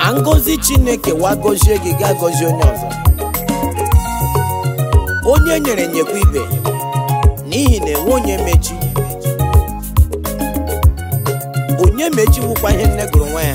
ma ngọzi chineke wa gọzie gị ga gọzie onye ọzọ onye nyere nyekwa ibe n'ihi na enwe onye mechi onye mechiwukwa ihe nne gụrụ nwa ya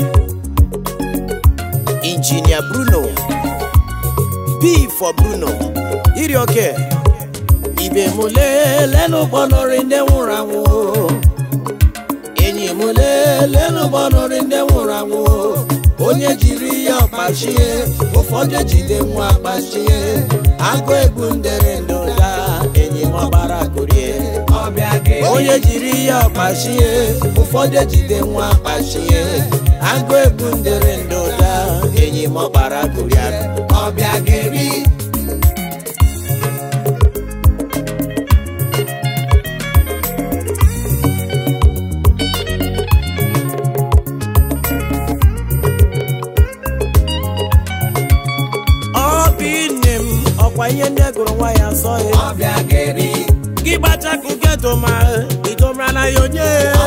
injinia bruno b for bruno iri oke ibe m lelee n'ụgbọnọrị ndị nwụrụ anwụ enyi m lelee n'ụgbọnọrị ndị nwụrụ anwụ onye jiri ya ọkpachie ụfọdụ ejide nwa akpachie agụ egwu ndere ndụda enyi m ọgbara korie onye jiri ya ọkpachie ụfọdụ ejide nwa akpachie agụ egwu ndere ndụda enyi m ọgbara korie ọbịa geri obi nne m ọkwa ihe ndị gụrụ nwa ya sọ ya gị gbachakụ geto ma idomara ya onye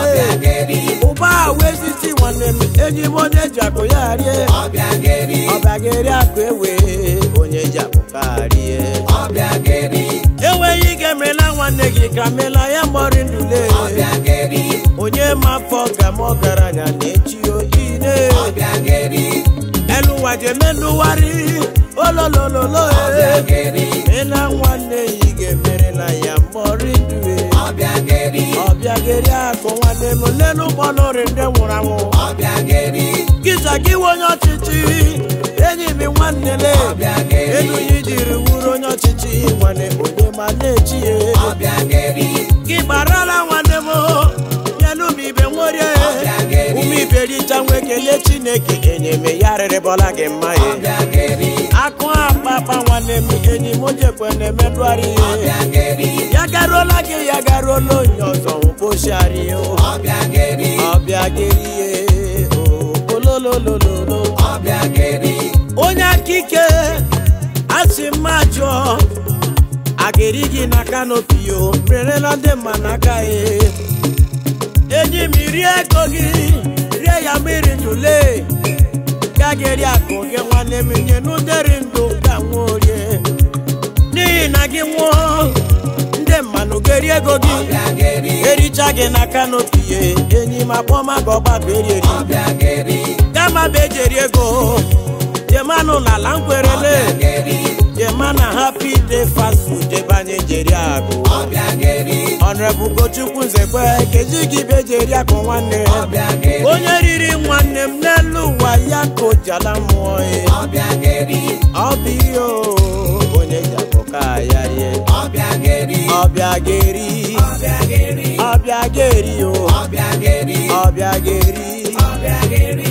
ụba ahụ eziti nwanne m enyi m onye ji akụ ya rie ọbịageri akụ ewe onye ji akụ ka rie enweghị ike merela nwanne gị ka mela ya mọrị ndule onye ma afọ ka m ọgaranya na-echi oyi ne eluwa jemenụwarị ololololo mela nwanne yi ga-emerela ya mọrị ndue ọbịageri akụ nwanne m lelu ụgbọnọrị ndị nwụrụ anwụ gịza gị nwe onye ọchịchị enyi m nwanne le elu ya jiri wuru onye ọchịchị nwanne onye ma na-echi ya gị gbarala nwanne m nyelu m ibe nworie ụmụ ibe richa nwe kelee chineke enyeme ya rịrịbọla gị mma ya akụ akpakpa nwanne m enyi m jekwe na-emedụgharị ihe ya garuola gị ya garuola onye ọzọ mkpochiarị ọbịa gerie olololololo onye aka ike asị mma jụọ a ga-eri gị na kanopi o merela ndị mma n'aka ya enyi m rie ego gị rie ya mmiri ndụle ga ga-eri akụ gị nwanne m nye n'ụdịrị ndụ ka nwa orie n'ihi na gị nwụọ ndị mmanụ ga-eri ego gị ericha gị na kanopi ya enyi m akpọmaga ọgbakọ erieri kama bụ ejeri ego jemanụ n'ala nkwerele jema na happy day fast food ebe anyị jeri agụ ọnrebụ gochukwu nzekwe keji gị be jeri akụ nwanne onye riri nwanne m n'elu ụwa ya ka o jala mmụọ ya ọ bụ ihe o, onye ji akụ ka ya rie ọbịa geri ọbịa geri o ọbịa geri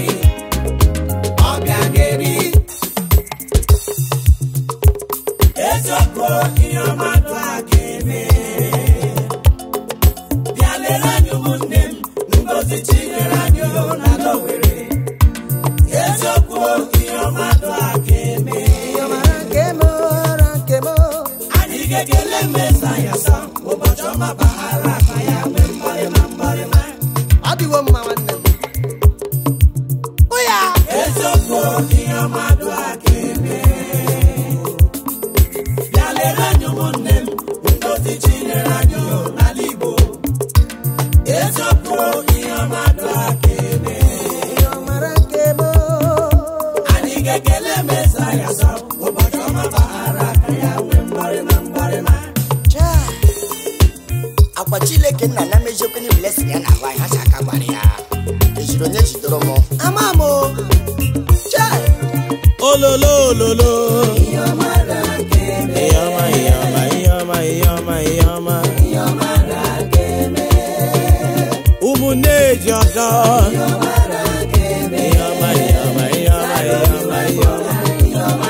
eziokwu ihe ọma dụ aka eme bịa lere anyị ụmụnne m ngozi chinyere anyị na n'owere eziokwu ihe ọma dụ aka eme anyị ga-ekele mmeza ya sa ụbọchị ọma baghara aka ya nwee mgbarịma mgbarịma adịwo mma nwanne m eziokwu ihe ọma dụ aka eme bịa lere anyị ụmụnne m ngozi chinyere anyị n'ala igbo eziokwu ihe ọma dụ aka eme anyị ga-ekele meza ya sọ ụbọchị ọma baghara aka ya nwee mgbarịma mgbarịma akwa chileke nna na meziokwenye blessing ya na-ahụ anyị ha si aka gbara ya ejiri onye jidoro m ama m o. Chai! ololo ololo ihe ọma ihe ọma ihe ọma ihe ọma ihe ọma ụmụnne ji ọdọ ihe ọma ihe ọma ihe ọma ihe ọma ihe ọma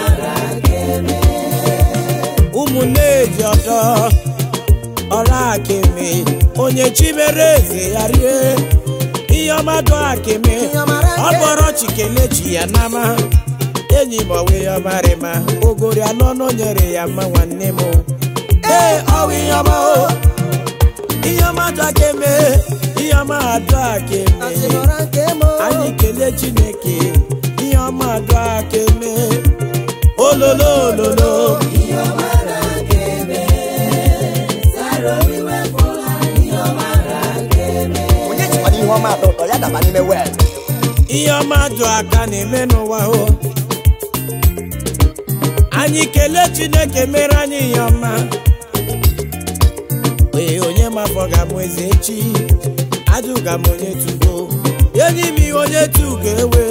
ụmụnne ji ọdọ ọrụ akịmị onye chimere eze ya rie ihe ọma dụ akịmị ọ bụrụ chikele chi ya nama enyi m ọwe ya ọmarịma ogori anọ nọ nyere ya mma nwanne m ee ọwụ ihe ọma o ihe ọma dụ akịmị ihe ọma adụ akịmị anyị kelee chineke ihe ọma dụ aka eme ololo ololo onye jikwana ihe ọma atọ ụtọ ya daba n'ime wel ihe ọma dụ aka na-eme n'ụwa o anyị kelee chineke mere anyị ihe ọma ee onye mafọ ga-abụ eze echi ajụga m onye tugo enyi m ihe onye tugo ewe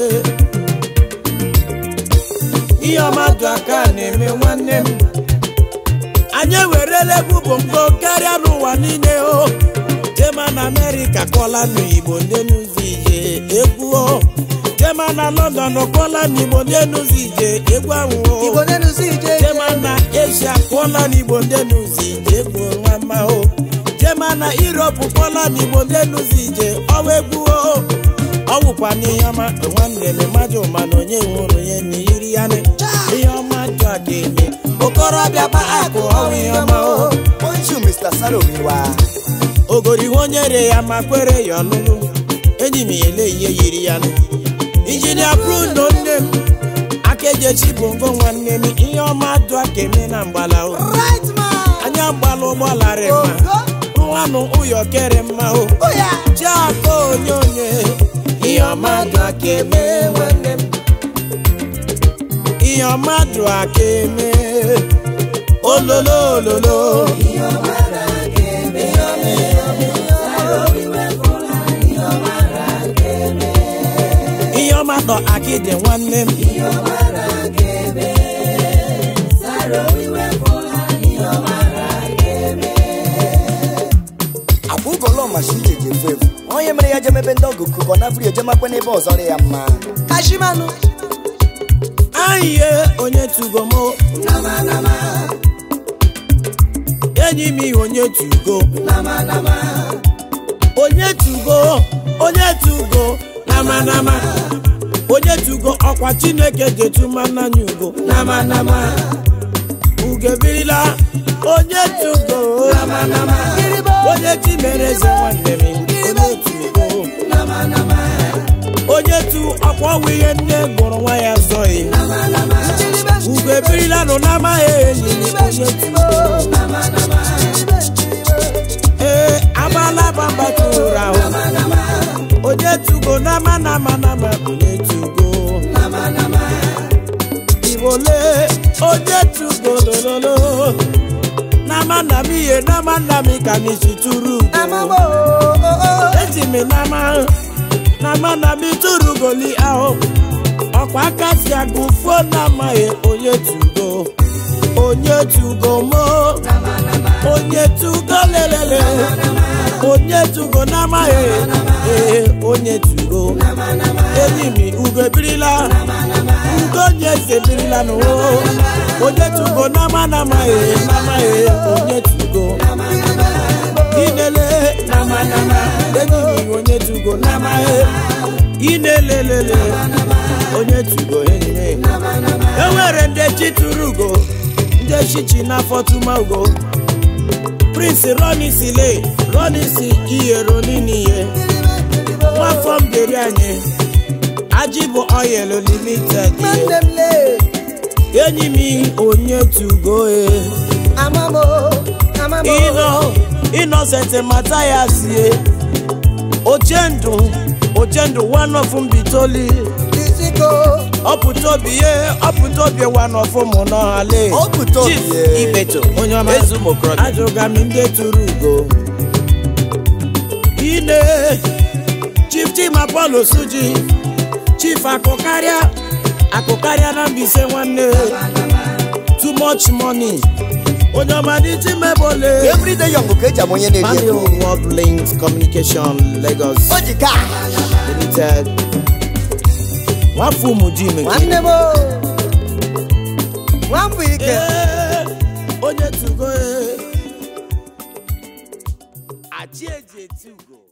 ihe ọma dụ aka na-eme nwanne m anyị ewerela egwu bongo karịa n'ụwa niile o jema na amerịka kọla n'igbo ndị n'ụzọ ije egwu o jema na london kọla n'igbo ndị n'ụzọ ije egwu ahụ o jema na asia kọla n'igbo ndị n'ụzọ ije egwu nwama o jema na europe kọla n'igbo ndị n'ụzọ ije ọwa egwu o ọ wụkwa n'ihe ọma nwanne m mmadụ ma na onye nwụrụ ya na iri ya ne ihe ọma jụ a ga-eme okorobịa gba akụ ọnwụ ihe ọma o bonjour mr sarowiwa ogori ihe onye re ya ma kwere ya ọlụlụ enyi m ele ihe yiri ya nụ injinia bruno nne m akaejechi bongo nwanne m ihe ọma dụ aka eme na mgbala o right man anya mgbala ụgbọlarị mma nwanụ ụyọ kere mma o oya chiaka onye onye ihe ọma dụ aka eme nwanne m ihe ọma dụ aka eme ololo ololo ihe ọma dọ akịdị nwanne m akwa ụgọlọ mashi ije ji efu efu onye mere ya jemebe ndị ọgụ kụkọ na afri ejemakwa n'ebe ọzọ dị ya mma kashimanụ ayiye onye tugomo enyi m ihe onye tugo onye tugo onye tugo namanama onye tugo ọkwa chineke jetumananya ugo namanama ugebirila onye tugo namanama onye chimere eze nwanne m onye tugo onye tu ọkwa ọnwụ ihe nne gụrụ nwa ya zọghị ugo ebirila nụ n'amaghị enyi m onye tugo ee agbala bamba tụrụ ahụ onye tugo nama nama nama onye tugo ibole onye tugo lololo nama nam ihe nama nam ka n'isi tụrụ ugo eji m nama nama nam tụrụ goli ahụ ọkwa aka si agụ fuo n'amaghị onye tugo onye tugo mo onye tugo lelele onye tugo n'amaghị ee onye tugo enyi m ugo ebirila ugo onye eze ebirila n'ụwa onye tugo n'ama n'amaghị n'amaghị onye tugo inele nama nama enyi m onye tugo n'amaghị inelelele onye tugo enyi m enwere ndị chi tụrụ ugo ndị chichi n'afọ tụma ugo prince ronisile ronisi iyero niniye nwafọ m deri anyị ajị bụ oyel limited ye. enyi m onye tugo e ịnọ innocent matayas ye ochendụ ochendụ one of mbitoli ọpụta obi ye ọpụta obi one of mụ n'ọhale Ọpụta obi Chief ye. ibeto onye ọma ajụga m ndị tụrụ ugo ine chief chima paul suji chief akụkarịa akụkarịa na mbise nwanne too much money onye ọma dị timebole everyday yọng ka eji ama onye na-eri Manuel ego World Links Communication Lagos o ji ka Limited nwafọ ụmụ ji meke nwanne m nwambụ ike Ee, onye tugo ee. achị eji eti ugo